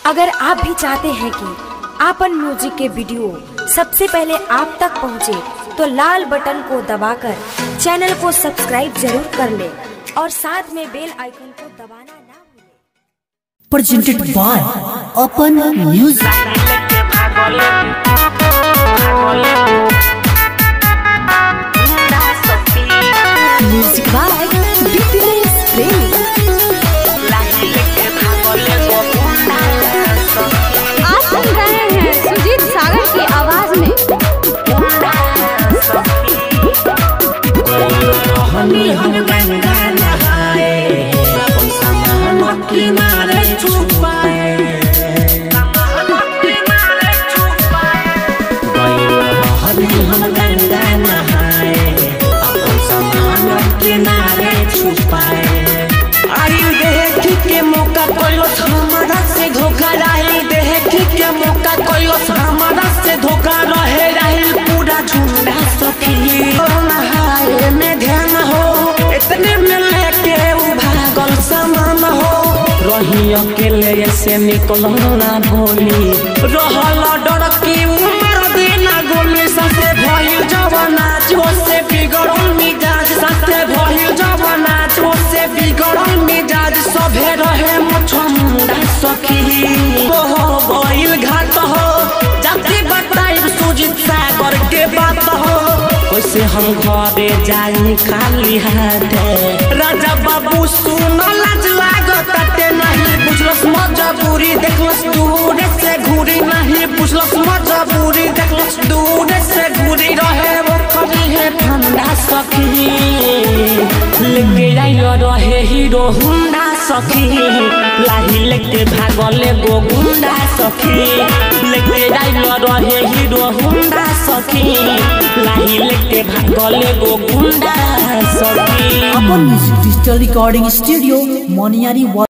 अगर आप भी चाहते हैं कि आपन म्यूजिक के वीडियो सबसे पहले आप तक पहुंचे, तो लाल बटन को दबाकर चैनल को सब्सक्राइब जरूर कर ले और साथ में बेल आइकन को दबाना ना भूलें। presented by Open Music. Music by BTS Premi. आप सुन रहे हैं सुजीत सागर की आवाज में आई देख के मौका कोइलो हमारा से धोखा रही देख के मौका कोइलो हमारा से धोखा रहे रही पूरा झूठा सखी नहाए में ध्यान हो इतने में लेके उ भागल समान हो रही अकेले से निकल ना भोली रहल डर की उम्र देना गोली ससे भइल जवाना जो से बिगड़ल मिजाज ससे भइल जवाना जो से बिगड़ल मिजाज सभे रहे मुछमुंडा सखी हो गइल घाट हो जाति बताई सुजित सागर के बात हो कैसे हम घरे जाई खाली हाथे राजा बाबू सुन लाज लागत ते नहीं बुझलस मजबूरी देखलस दूर से घूरी नहीं बुझलस मजबूरी देखलस दूर से घूरी रहे वो कभी है ठंडा सखी लेके आइलो रहे हीरो हुंडा सखी लाही लेके भागले गो गुंडा सखी लेके आइलो रहे हीरो हुंडा सखी लाही लेके भागले गो गुंडा सखी Open Music Digital Recording Studio, Moniari